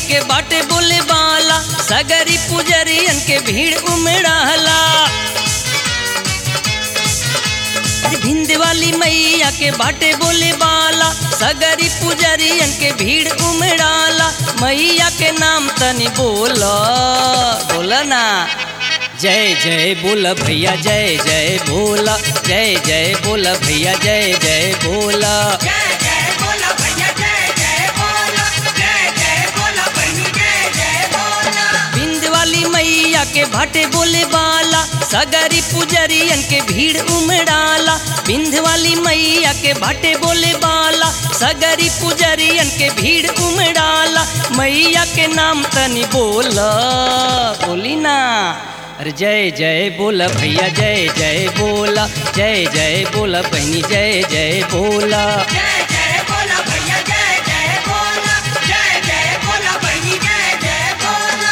के बाटे बोले बाला सगरी पुजरियन के भीड़ उमड़ाला भिंद वाली मैया के बाटे बोले बाला सगरी पुजरियन के भीड़ उमड़ाला मैया के नाम तनी बोला बोला ना जय जय बोला भैया जय जय बोला जय जय बोला भैया जय जय बोला जय जय बोला भैया जय जय बोला जय जय बोला बहनी जय जय बोला बिंद वाली मैया के भाटे बोले बाला सगरी पुजरियन के भीड़ उमड़ाला बिंद वाली मैया के भाटे बोले बाला सगरी पुजरियन के भीड़ उमड़ाला मैया के नाम तनी बोला बोली ना अरे जय जय बोला भैया जय जय बोला जय जय बोला बहनी जय जय बोला जय जय बोला भैया जय जय बोला जय जय बोला बहनी जय जय बोला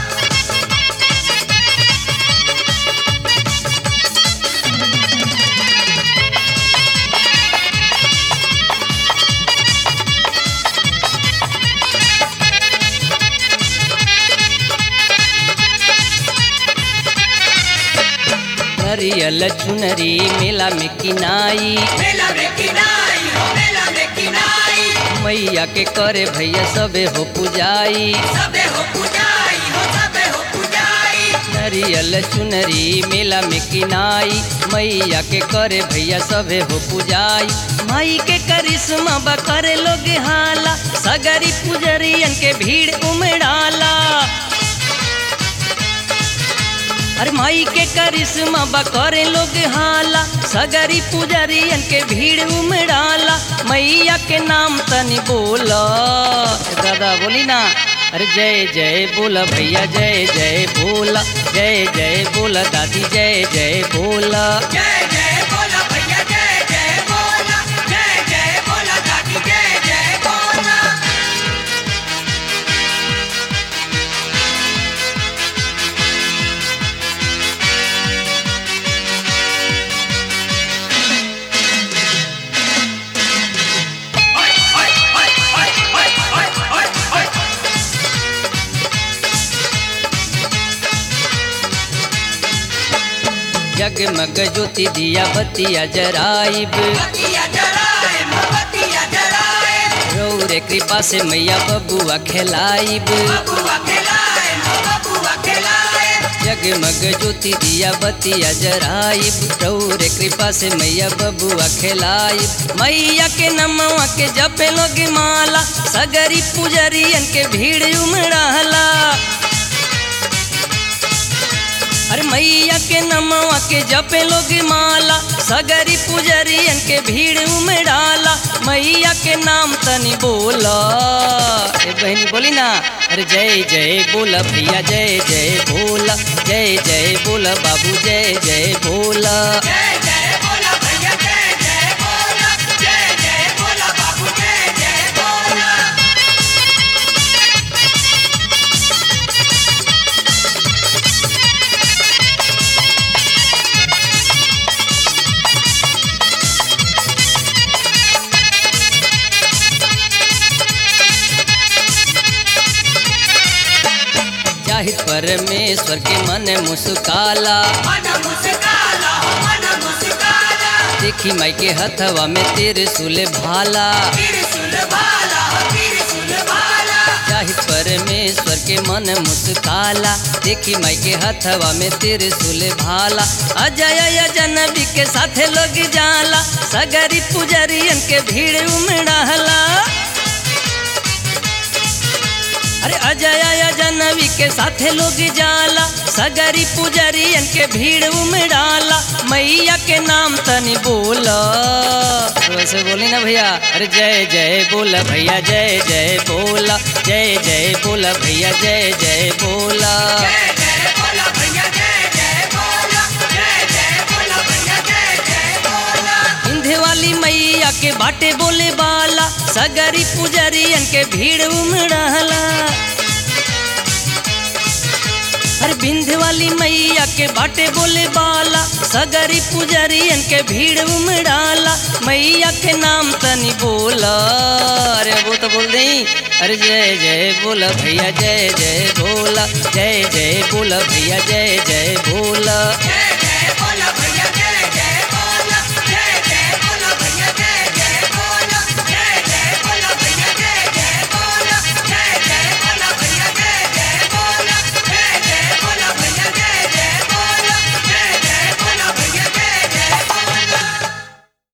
नरियल चुनरी मेला में किनाई मेला में किनाई हो मेला में किनाई मैया के करे भैया सबे हो पुजाई सबे हो पुजाई हो सबे हो पुजाई नरियल चुनरी मेला में किनाई मैया के करे भैया सबे हो पुजाई माई के करिश्मा बा करे लोग हाला सगरी पुजरियन के भीड़ उमड़ाला अरे माई के करिश्मा बा करे लोग हाला सगरी पुजरियन के भीड़ उमड़ाला मैया के नाम तनी बोला दादा बोली ना अरे जय जय बोला भैया जय जय बोला जय जय बोला दादी जय जय बोला जय जय बोला भैया जय जय बोला जय जय बोला दादी जय जय बोला जगमग ज्योति दिया बतिया जराइब बतिया जलाए मोमबत्तियाँ जलाए रौरे कृपा से मैया बबुआ खेलाइब बबुआ खिलाए बबुआ खिलाए जगमग ज्योति दिया बतिया जराइब रौरे कृपा से मैया बबुआ खेलाइब मैया के नमवा के जपे लोग माला सगरी पुजरियन के भीड़ उमड़ाला अरे मैया के नमवा के जपे लोग माला सगरी पुजरियन के भीड़ उमड़ाला मैया के नाम तनी बोला ए बहनी बोली ना अरे जय जय बोला भैया जय जय बोला जय जय बोला बाबू जय जय बोला जय जय बोला भैया जय जय बोला जय जय बोला बाबू जय जय बोला जाहिर परमेश्वर के मन मुस्काला मन मुस्काला मन मुस्काला देखी माई के हथवा में तेरे सुले भाला त्रिशूल भाला त्रिशूल भाला जाहिर परमेश्वर के मन मुस्काला देखी माई के हथवा में तेरे सुले भाला अजय जनबी के साथे लोग जाला सगरी पुजरियन के भीड़ उमड़ाला अरे अजय जनवी के साथे लोग जाला सगरी पुजरियन के भीड़ उमड़ाला मैया के नाम तनी बोला वैसे बोली ना भैया अरे जय जय बोला भैया जय जय बोला जय जय बोला भैया जय जय बोला जय जय बोला भैया जय जय बोला जय जय बोला भैया जय जय बोला इंधे वाली मैया के बाटे बोले बाला सगरी पुजरियन के भीड़ उमड़ाला अरे बिंध वाली मैया के बाटे बोले बाला सगरी पुजरियन के भीड़ उमड़ाला मैया के नाम तनी बोला अरे वो तो बोल दे अरे जय जय बोला भैया जय जय बोला जय जय बोला भैया जय जय बोला जय